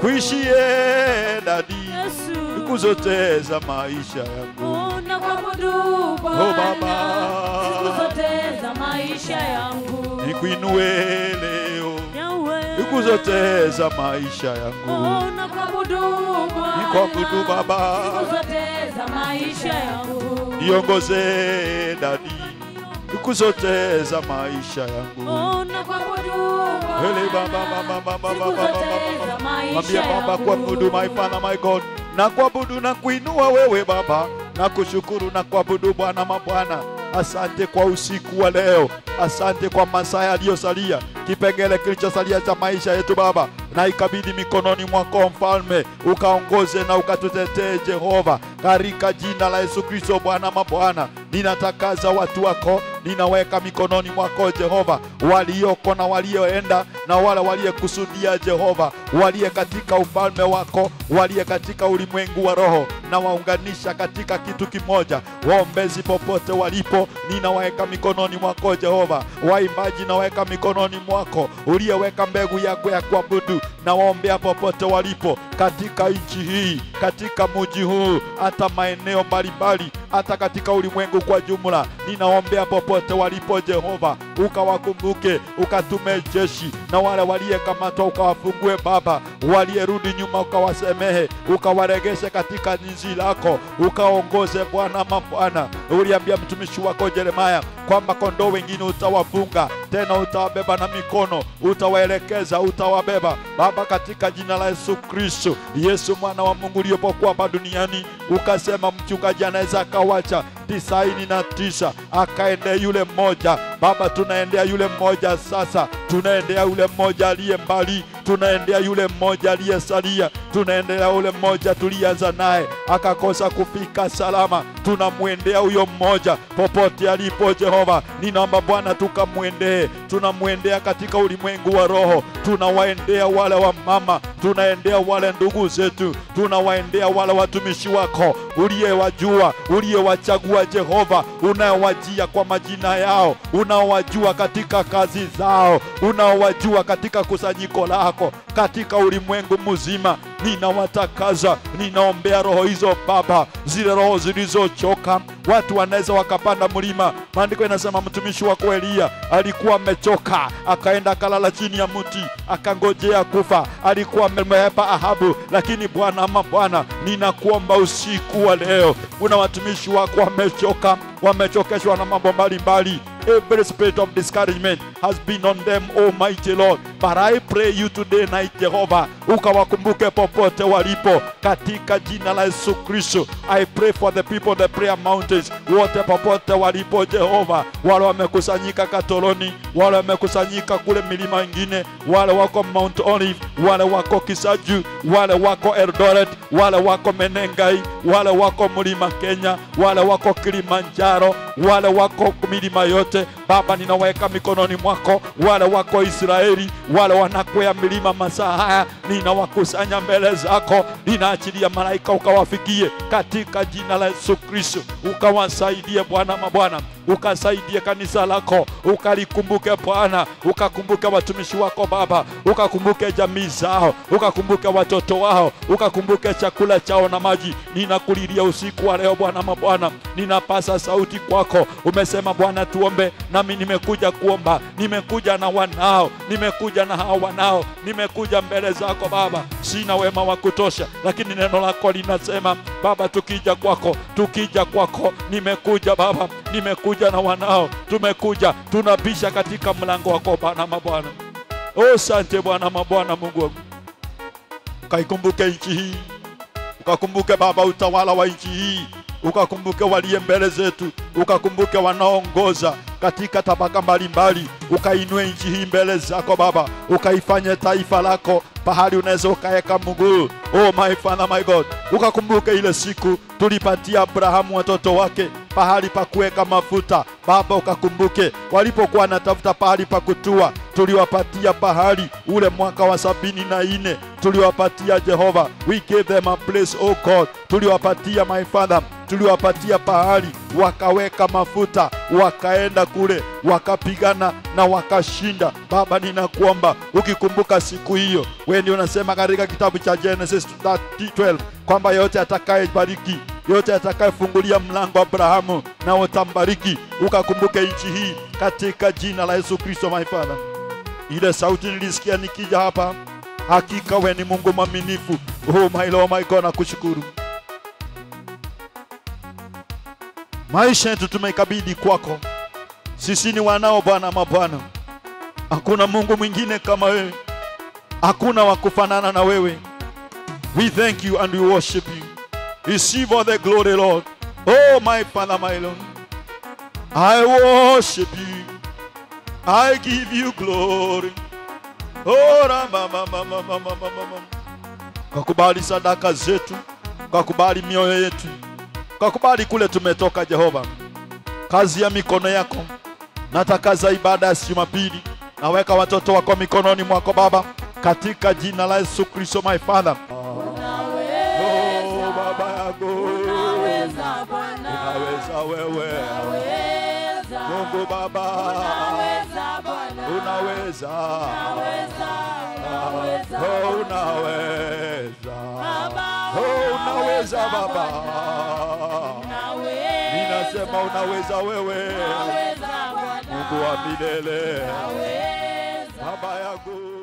nikuishie dadi Yesu. siku zote za maisha yangu Nakuabudu Oh, Bwana Baba. siku zote za maisha yangu. nikuinue leo Yahweh. siku zote za maisha yangu Oh, nakuabudu Bwana nikuabudu Baba siku zote za maisha yangu. niongoze dadi siku zote za maisha yangu Oh, nakuabudu Hele Bwana baba baba baba siku baba zote baba za baba. maisha Mwambie Baba yangu. kuabudu my Father my God, na kuabudu na kuinua wewe Baba, na kushukuru na kuabudu Bwana mabwana. Asante kwa usiku wa leo, asante kwa masaa yaliyosalia, kipengele kilichosalia cha maisha yetu Baba, na ikabidhi mikononi mwako Mfalme, ukaongoze na ukatutetee Jehova, katika jina la Yesu Kristo Bwana mabwana. Ninatakaza watu wako, ninaweka mikononi mwako Jehova, walioko na walioenda na wale waliyekusudia Jehova, waliye katika ufalme wako, waliye katika ulimwengu wa roho, na waunganisha katika kitu kimoja. Waombezi popote walipo, ninawaweka mikononi mwako Jehova. Waimbaji naweka mikononi mwako, uliyeweka mbegu yako ya kuabudu, na waombea popote walipo katika nchi hii, katika muji huu, hata maeneo mbalimbali, hata katika ulimwengu kwa jumla. Ninaombea popote walipo Jehova, ukawakumbuke, ukatume jeshi, na wale waliyekamatwa ukawafungue Baba, waliyerudi nyuma ukawasemehe, ukawaregeshe katika nchi lako, ukaongoze Bwana mabwana. Uliambia mtumishi wako Yeremaya kwamba kondoo wengine utawafunga tena utawabeba na mikono, utawaelekeza, utawabeba Baba, katika jina la Yesu Kristo. Yesu mwana wa Mungu uliyopokuwa hapa duniani, ukasema mchungaji anaweza akawacha tisaini na tisa akaendea yule mmoja. Baba, tunaendea yule mmoja sasa, tunaendea yule mmoja aliye mbali, tunaendea yule mmoja aliyesalia, tunaendelea yule mmoja tulianza naye akakosa kufika salama, tunamwendea huyo mmoja popote alipo. Jehova, ninaomba Bwana tukamwendee, tunamwendea katika ulimwengu wa roho, tunawaendea wale wa mama, tunaendea wale ndugu zetu, tunawaendea wale watumishi wako uliyewajua, uliyewachagua Jehova, unayewajia kwa majina yao, unaowajua katika kazi zao, unaowajua katika kusanyiko lako, katika ulimwengu mzima. Ninawatakaza, ninaombea roho hizo Baba, zile roho zilizochoka. Watu wanaweza wakapanda mlima. Maandiko inasema mtumishi wako Eliya alikuwa amechoka, akaenda akalala chini ya mti, akangojea kufa. Alikuwa amehepa Ahabu, lakini Bwana ama Bwana, ninakuomba usiku wa leo, kuna watumishi wako wamechoka, wamechokeshwa na mambo mbalimbali Every spirit of discouragement has been on them, Almighty Lord. But I pray you today night, Jehovah, ukawakumbuke popote walipo katika jina la Yesu Kristo. I pray for the people of the prayer mountains, wote popote walipo Jehova, wale wamekusanyika Katoloni, wale wamekusanyika kule milima ingine, wale wako Mount Olive, wale wako Kisaju, wale wako Eldoret, wale wako Menengai, wale wako mlima Kenya, wale wako Kilimanjaro, wale wako milima yote Baba, ninaweka mikononi mwako wale wako Israeli, wale wanakwea milima masaa haya, ninawakusanya mbele zako, ninaachilia malaika ukawafikie katika jina la Yesu Kristo, ukawasaidie Bwana mabwana, ukasaidie kanisa lako, ukalikumbuke Bwana, ukakumbuke watumishi wako Baba, ukakumbuke jamii zao, ukakumbuke watoto wao, ukakumbuke chakula chao na maji. Ninakulilia usiku wa leo Bwana mabwana, ninapasa sauti kwako. Umesema Bwana tuombe, nami nimekuja kuomba, nimekuja na wanao, nimekuja na hao wanao, nimekuja mbele zako Baba, sina wema wa kutosha, lakini neno lako linasema Baba, tukija kwako, tukija kwako, nimekuja Baba, nimekuja na wanao, tumekuja tunabisha katika mlango wako Bwana mabwana. Oh, sante Bwana mabwana, Mungu wangu, ukaikumbuke nchi hii, ukakumbuke Baba utawala wa nchi hii, ukakumbuke waliye mbele zetu, ukakumbuke wanaoongoza katika tabaka mbalimbali, ukainue nchi hii mbele zako Baba, ukaifanye taifa lako pahali unaweza ukaweka mguu. Oh my Father my God, ukakumbuke ile siku tulipatia Abrahamu watoto wake pahali pa kuweka mafuta Baba, ukakumbuke walipokuwa wanatafuta pahali pa kutua, tuliwapatia pahali ule mwaka wa sabini na nne tuliwapatia Jehova, we gave them a place oh God, tuliwapatia my Father tuliwapatia pahali, wakaweka mafuta, wakaenda kule, wakapigana na wakashinda. Baba, ninakuomba ukikumbuka siku hiyo, wewe ndio unasema katika kitabu cha Genesis 12 kwamba yote atakayebariki yote atakayefungulia mlango wa Abrahamu na utambariki, ukakumbuke nchi hii katika jina la Yesu Kristo, my Father. Ile sauti nilisikia nikija hapa, hakika we ni Mungu mwaminifu. Oh my Lord, my God, nakushukuru. Maisha yetu tumeikabidhi kwako, sisi ni wanao Bwana mabwana, hakuna Mungu mwingine kama wewe, hakuna wa kufanana na wewe. We thank you and we worship you. Receive all the glory, Lord. Oh, my Father, my Lord. I worship you. I give you glory. Oh, rama, mama, mama, mama, mama. Kwa kubali sadaka zetu, kwa kubali mioyo yetu, kwa kubali kule tumetoka, Jehova, kazi ya mikono yako. Natakaza ibada ya Jumapili, naweka watoto wako mikononi mwako Baba, katika jina la Yesu Kristo, my Father. Oh, Baba yangu, Unaweza Bwana, unaweza wewe, unaweza, Mungu Baba, unaweza Bwana, unaweza, unaweza, unaweza, oh, unaweza, Baba, oh, unaweza Baba, unaweza, ninasema unaweza wewe, unaweza Bwana, Mungu wa milele, unaweza. Baba yangu.